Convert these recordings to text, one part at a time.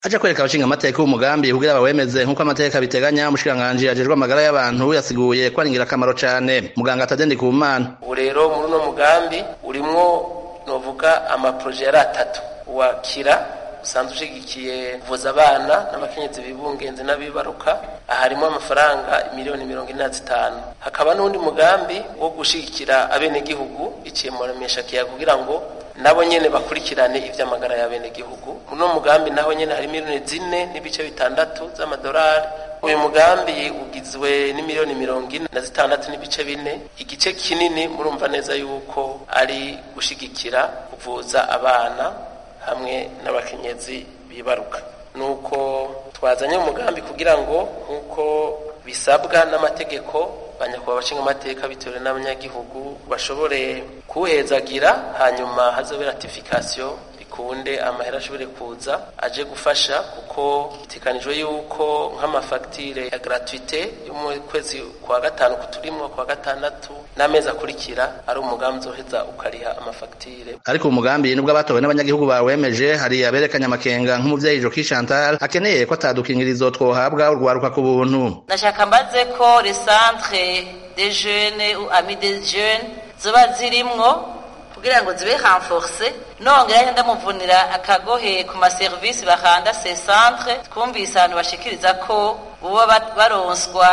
aje kwereka abashinga amateka umugambi kugira bawemeze nk'uko amateka biteganya umushikiranganji ajejwe amagara y'abantu yasiguye ko ari ingirakamaro cane muganga Tadende Kumana ubu rero muri uno mugambi urimwo novuga amaproje yari atatu wakira usanzwe ushigikiye kuvuza abana n'abakenyezi bibungenze n'abibaruka harimo amafaranga miliyoni mirongo ine na zitanu hakaba n'undi mugambi wo gushigikira abenegihugu iciye mu rameshakiya kugira ngo nabo nyene bakurikirane ivy'amagara y'abenegihugu muno mugambi naho nyene hari miliyoni zine n'ibice bitandatu z'amadolari uyu mugambi ugizwe n'imiliyoni mirongo ine na zitandatu n'ibice bine igice kinini murumva neza yuko ari gushigikira kuvuza abana hamwe n'abakenyezi bibaruka nuko twazanye umugambi kugira ngo nk'uko bisabwa n'amategeko banyakubahwa abashinga amateka bitewe n'abanyagihugu bashobore kuwuhezagira hanyuma hazobe ratifikasiyo bikunde amahera ashobore kuza aje gufasha kuko bitekanijwe yuko nk'amafagitire ya gratuite yo mu kwezi kwa gatanu kuturimwo kwa gatandatu n'amezi akurikira ari umugambi uzoheza ukariha amafagitire ariko umugambi nubwo abatowe n'abanyagihugu bawemeje hari aberekanye amakenga nk'umuvyeyi Joki Chantal akeneye ko atadukingirizo twohabwa urwaruka ku buntu ndashaka mbaze ko les centres des jeunes ou amis des jeunes zoba zirimwo kugira ngo zibe renforce nongera ndamuvunira akagohe ku maserivisi bahanda ces centres twumvise abantu bashikiriza ko boba baronswa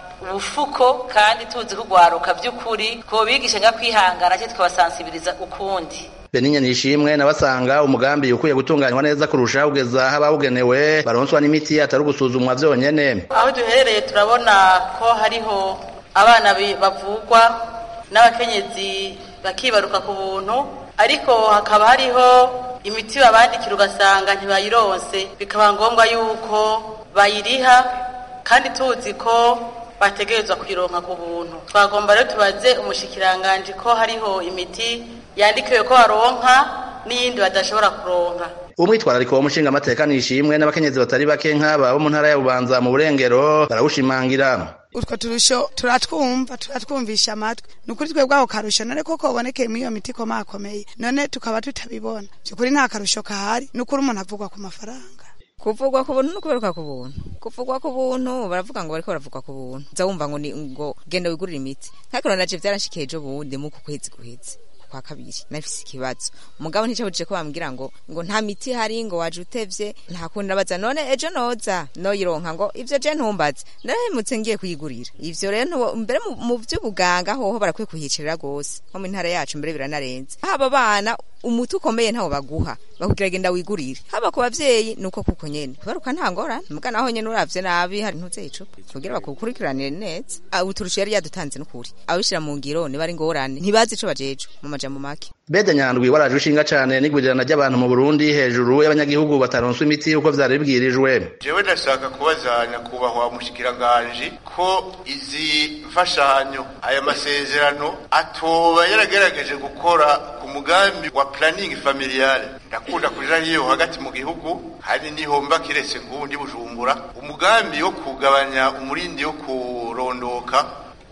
ubufuko kandi tuzi kugwaruka by'ukuri ko bigisha nga kwihangana cyo tukabasansibiriza ukundi Beninya nishimwe nabasanga umugambi ukwiye gutunganywa neza kurusha ugeza aho abawugenewe baronswa n'imiti atari ugusuzumwa vyonyene aho duherereye turabona ko hariho abana bavugwa n'abakenyezi bakibaruka ku buntu ariko hakaba hariho imiti babandikira ugasanga ntibayironse bikaba ngombwa yuko bayiriha kandi tuzi ko bategerezwa kuyironka ku buntu twagomba rero tubaze umushikiranganji ko hariho imiti yandikiwe ko baronka n'iyindi badashobora kuronka umwitwarariko wo mushinga amateka nishimwe n'abakenyezi batari bake nk'aba bo mu ntara ya bubanza mu burengero barawushimangira utwo turusho turatwumva turatwumvisha amatwi ni ukuri twebwe aho karusho none koko ubonekeye muri iyo miti ikomakomeye none tukaba tutabibona by'ukuri nta karusho kahari ni ukuri umuntu avugwa ku mafaranga kuvugwa ku buntu no kuberuka ku buntu kuvugwa ku buntu baravuga ngo bariko baravugwa ku buntu uza wumva ngo ni ngo genda wigurire imiti nk'ariko naje vyaranshikiye ejo bundi mu ku kwezi guheze kwa kabiri nafise ikibazo umugabo nticabujije ko bambwira ngo ngo nta miti hari ngo waje utevye nta kundi nabaza none ejo noza noyironka ngo ivyo je ntumbaze narahemutse ngiye kuyigurira ivyo rero mbere mu vy'ubuganga hoho barakwiye kuhicerera gose nko mu ntara yacu mbere biranarenze haba abana umuti ukomeye ntawo baguha bakubwira genda wigurire haba ku bavyeyi nuko kuko nyene baruka nta ngorane muga naho nyene uravye nabi hari ntuze icupa kugira bakukurikiranire neza uturusho yari yadutanze n'ukuri abishira mu ngiro niba ari ngorane ntibazi ico bajeje mu majambo make Bede Nyandwi waraje ushinga cane n'igurirana ry'abantu mu Burundi hejuru y'abanyagihugu bataronswa imiti uko vyari bibwirijwe jewe ndashaka kubaza nyakubahwa mushikiranganje ko izi mfashanyo aya masezerano atoba yaragerageje gukora ku mugambi wa planning familiale ndakunda kuja hiyo hagati mu gihugu hari nihomba kiretse ngundi bujumbura umugambi wo kugabanya umurindi wo kurondoka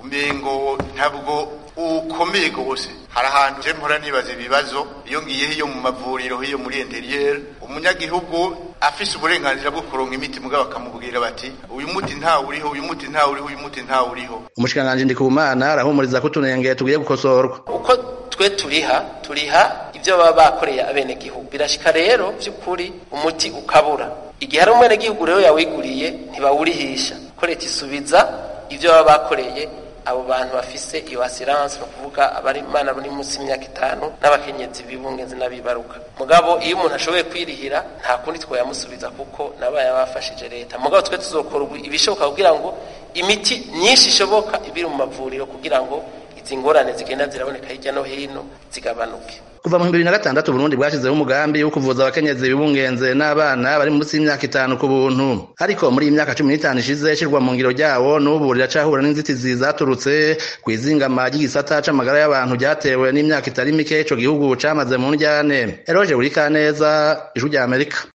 umengo ntabwo ukomeye gose hari ahantu je mpora nibaza ibibazo iyo ngiye hiyo mu mavuriro hiyo muri interieur umunyagihugu afise uburenganzira bwo kuronka imiti mugabo bakamubwira bati uyu muti nta uriho uyu muti nta uriho uyu muti nta uriho umushikanganje ndikumana arahumuriza ko utunenge tugiye gukosorwa uko twe turiha turiha ibyo baba bakoreye abenegihugu birashika rero by'ukuri umuti ukabura igihe hari umwenegihugu rero yawiguriye ntibawurihisha ko leta isubiza ibyo baba bakoreye abo bantu bafise iyo assurance no kuvuga abari mana bari munsi y'imyaka itanu n'abakenyezi bibungenze n'abibaruka mugabo iyo umuntu ashoboye kwirihira nta kundi twayamusubiza kuko nabaye abafashije leta mugabo twe tuzokora ibishoboka kugira ngo imiti myinshi ishoboka ibiri mu mavuriro kugira ngo izi ngorane zigenda ziraboneka hirya no hino zigabanuke kuva mu bibiri na gatandatu Burundi bwashyizeho umugambi wo kuvuza abakenyezi bibungenze n'abana bari munsi y'imyaka itanu ku buntu ariko muri iyi myaka cumi n'itanu ishize ishyirwa mu ngiro ryawo n'ubu riracahura n'inzitizi zaturutse ku izingama ry'igisata c'amagara y'abantu ryatewe n'imyaka itari mike ico gihugu camaze mu njyane eroje buri kaneza ijwi rya amerika